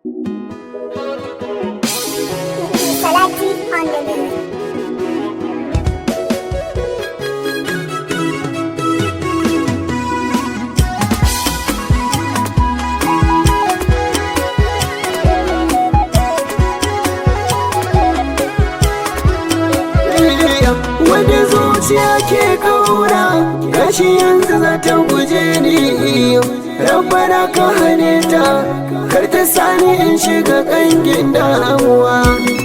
Salati on the beat. Wanda zuciya ke kaura gashi yanzu za ta guje ni Rabbana ka hane ta kar ta sani in shiga kangin damuwa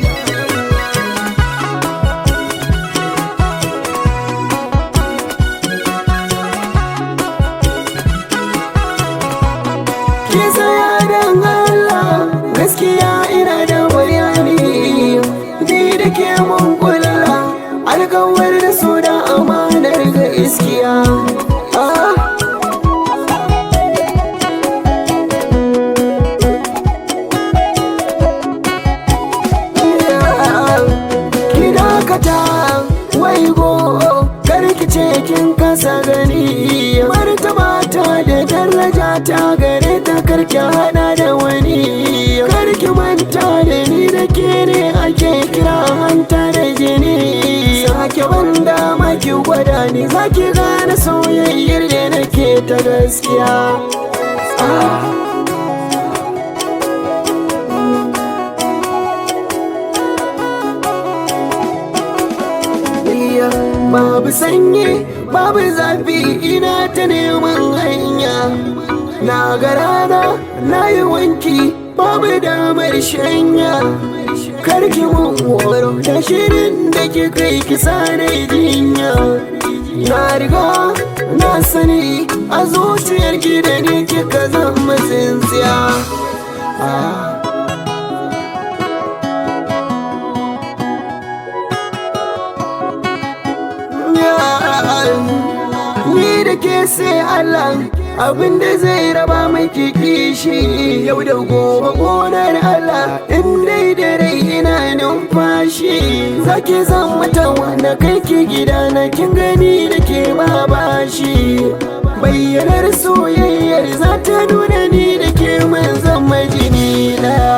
Ke tsaya don Allah gaskiya ina da bayani Ni da ke mun kula alkawar da su da amanar ga iskiya Ah. Ki dakata waigo karki ce kin kasa gani martaba ta da daraja ta gare ta karki hada da wani karki manta da ni da ke ne ake kira hanta da jini sake banda maki gwada ni zaki gane soyayyar da nake ta gaskiya ah. iya babu sanyi babu zafi ina ta neman hanya na ga rana na yi wanki babu damar shanya karki mun horo da shirin da ke kai kisa na jinya na riga na sani a zuciyar ki da ni kika zama tsintsiya ah. Ni da ke sai Allah abin da zai raba maki kishi yau da gobe gonar Allah in dai da rai ina numfashi zaki zan mata wanda kai ki gida na kin gani da ke ba bashi bayyanar soyayyar za ta nuna ni da ke man zama jini daya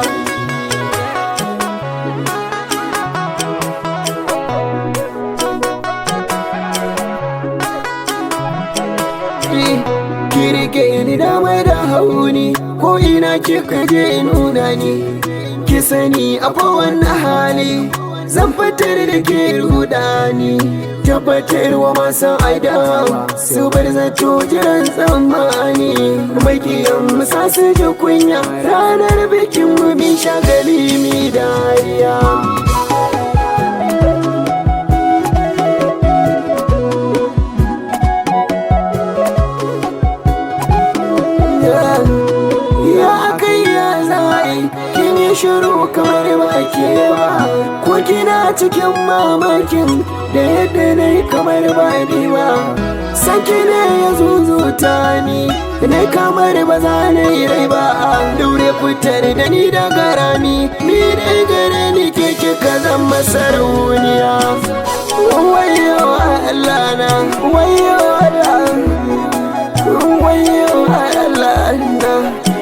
ki rike ni dama da hauni ko ina kika je nuna ni ki sani a kowane hali zan fitar da ke rudani tabbatar wa masu aida su bar zato jiran tsammani makiyan musa su ji kunya ranar bikin mu min shagali mi dariya ya kai ya zai kin yi shiru kamar ba ke ba ko kina cikin mamakin da yadda na yi kamar ba ni ba saki ne ya zuzuta ni na kamar ba za na yi rai ba a daure fitar da ni daga rami ni dai gare ni ke kika zama sarauniya wayo Allah na wayo Allah wayo Allah na